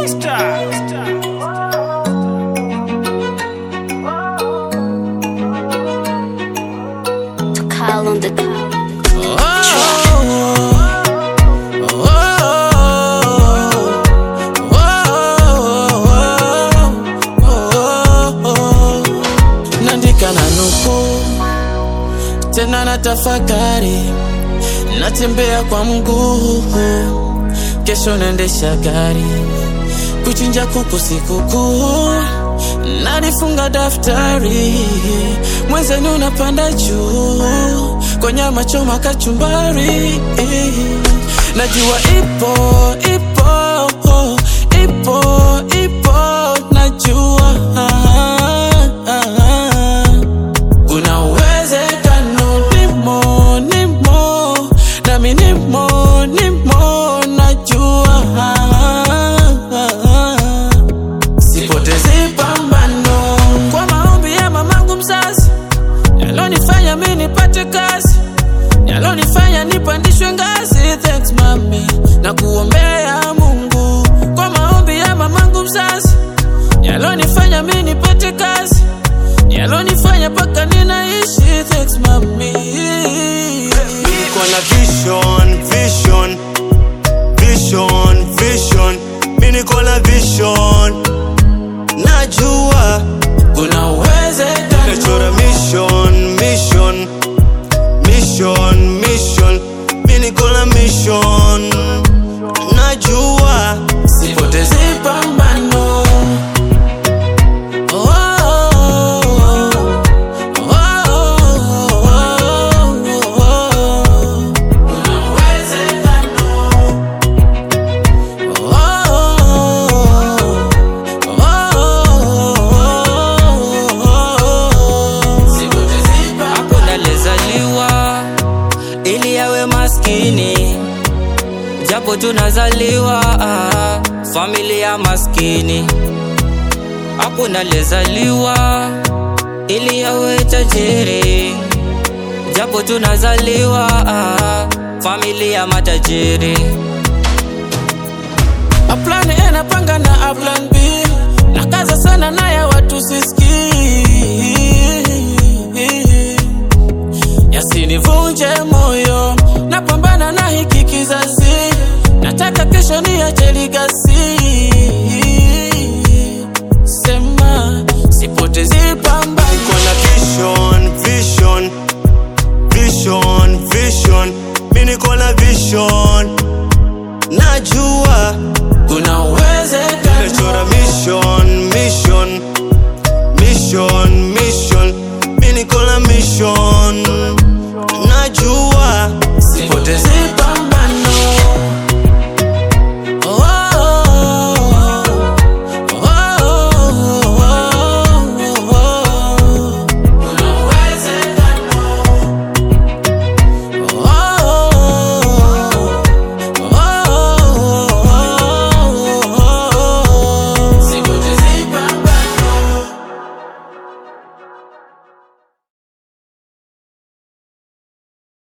Call on the Nandika na nuku tena na tafakari, natembea kwa mguu, kesho naendesha gari, kuchinja kuku sikukuu, nalifunga daftari, mwenzenu unapanda juu, kwa nyama choma kachumbari, najua ipo ipo ipo ipo, najua kuna uwezekano nimo nimo nami nimo nimo najua sipotezi pambano kwa maombi ya mamangu mzazi yalonifanya mi nipate kazi yalonifanya nipandishwe ngazi thanks mami na kuombea mungu kwa maombi ya mamangu mzazi yalonifanya mi nipate kazi yalonifanya paka ninaishi thanks mami Niko na vision, vision, vision, vision. Mi niko na vision, najua kuna uwezekano nachora mission, mission, mission, mission. Mi niko na mission, najua sipotezi pambano Oh, oh, oh, oh, oh, oh. Kuna uwezekano. Oh, oh, oh. Sipotezi pambano. hakuna lezaliwa ili yawe maskini japo tunazaliwa ah, familia maskini hakuna lezaliwa ili yawe tajiri japo tunazaliwa ah, familia matajiri A plan A napanga na a plan B nakaza sana na ya watu siski yasinivunje moyo napambana na hiki kizazi nataka kesho niache ligasi